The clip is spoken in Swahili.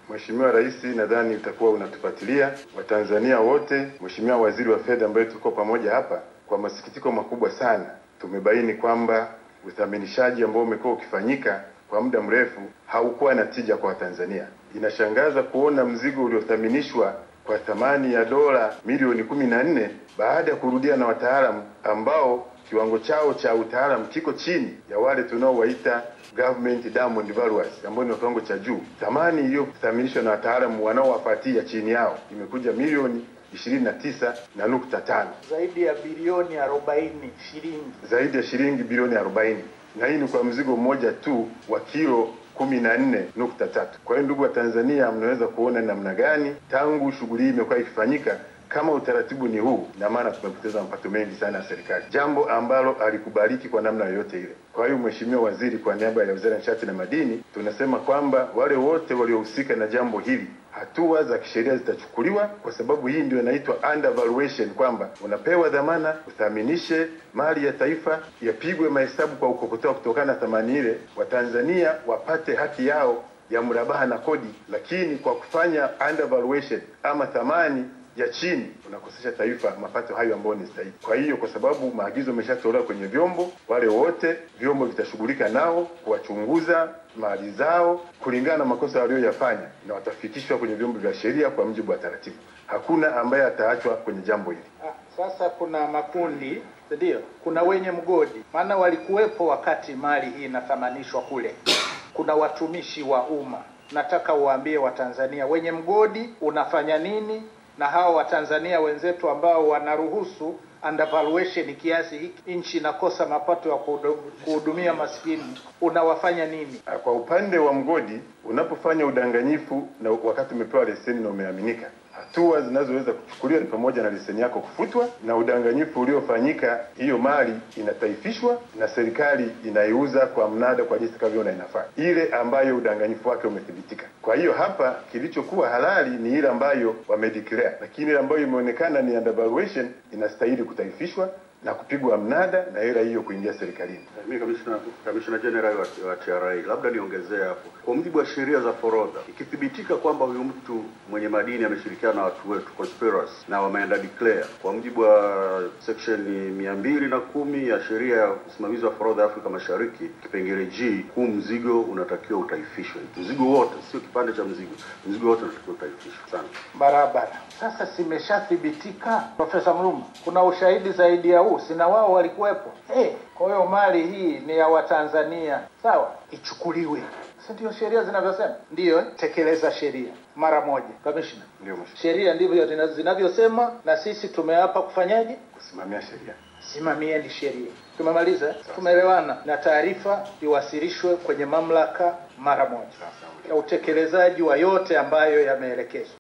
Mheshimiwa Rais, nadhani utakuwa unatufuatilia, Watanzania wote, Mheshimiwa Waziri wa Fedha ambaye tuko pamoja hapa, kwa masikitiko makubwa sana tumebaini kwamba uthaminishaji ambao umekuwa ukifanyika kwa muda mrefu haukuwa na tija kwa Watanzania. Inashangaza kuona mzigo uliothaminishwa kwa thamani ya dola milioni kumi na nne baada ya kurudia na wataalamu ambao kiwango chao cha utaalamu kiko chini ya wale tunaowaita government diamond valuers ambao ni kiwango cha juu. Thamani iliyothaminishwa na wataalamu wanaowafuatia chini yao imekuja milioni ishirini na tisa na nukta tano zaidi ya bilioni arobaini shilingi. zaidi ya shilingi bilioni arobaini na hii ni kwa mzigo mmoja tu wa kilo kumi na nne nukta tatu. Kwa hiyo ndugu wa Tanzania, mnaweza kuona namna gani tangu shughuli hii imekuwa ikifanyika kama utaratibu ni huu, na maana tumepoteza mapato mengi sana ya serikali, jambo ambalo alikubaliki kwa namna yoyote ile. Kwa hiyo Mheshimiwa Waziri, kwa niaba ya Wizara ya Nishati na Madini, tunasema kwamba wale wote waliohusika na jambo hili hatua za kisheria zitachukuliwa, kwa sababu hii ndio inaitwa undervaluation, kwamba unapewa dhamana uthaminishe mali ya taifa, yapigwe mahesabu kwa ukokotoa kutokana na thamani ile, Watanzania wapate haki yao ya mrabaha na kodi, lakini kwa kufanya undervaluation ama thamani ya chini unakosesha taifa mapato hayo ambayo ni stahili. Kwa hiyo, kwa sababu maagizo yameshatolewa kwenye vyombo, wale wote vyombo vitashughulika nao kuwachunguza mali zao kulingana na makosa walioyafanya, na watafikishwa kwenye vyombo vya sheria kwa mujibu wa taratibu. Hakuna ambaye ataachwa kwenye jambo hili. Ah, Sasa kuna makundi ndio, kuna wenye mgodi, maana walikuwepo wakati mali hii inathamanishwa kule. Kuna watumishi wa umma. Nataka uwaambie Watanzania wenye mgodi unafanya nini, na hawa Watanzania wenzetu ambao wanaruhusu undervaluation kiasi hiki, nchi inakosa mapato ya kuhudu- kuhudumia maskini, unawafanya nini? Kwa upande wa mgodi, unapofanya udanganyifu na wakati umepewa leseni na umeaminika, hatua zinazoweza kuchukuliwa ni pamoja na leseni yako kufutwa na udanganyifu uliofanyika, hiyo mali inataifishwa na serikali inaiuza kwa mnada kwa jinsi itakavyoona inafaa, ile ambayo udanganyifu wake umethibitika. Kwa hiyo hapa kilichokuwa halali ni ile ambayo wamedeclare, lakini ile ambayo imeonekana ni undervaluation inastahili kutaifishwa na kupigwa mnada na hela hiyo kuingia serikalini. Mimi kamishna kamishna general wa, wa TRA, labda niongezee hapo. Kwa mujibu wa sheria za forodha, ikithibitika kwamba huyu mtu mwenye madini ameshirikiana na watu wetu conspiracy na wameenda declare kwa mujibu wa section mia mbili na kumi ya sheria ya usimamizi wa forodha ya Afrika Mashariki, kipengele G, huu mzigo unatakiwa utaifishwe. Mzigo wote, sio kipande cha mzigo, mzigo wote unatakiwa utaifishwe. Asante. barabara. Sasa simeshathibitika, Profesa Mruma, kuna ushahidi zaidi ya huu, sina wao walikuwepo. Eh, kwa hiyo mali hii ni ya Watanzania, sawa, ichukuliwe, si ndio sheria zinavyosema? Ndiyo, eh? tekeleza sheria mara moja. Kamishna, Ndio mheshimiwa, sheria ndivyo zina- zinavyosema, na sisi tumeapa kufanyaje? kusimamia sheria. Simamieni sheria. Tumemaliza, tumeelewana, na taarifa iwasilishwe kwenye mamlaka mara moja ya utekelezaji wa yote ambayo yameelekezwa.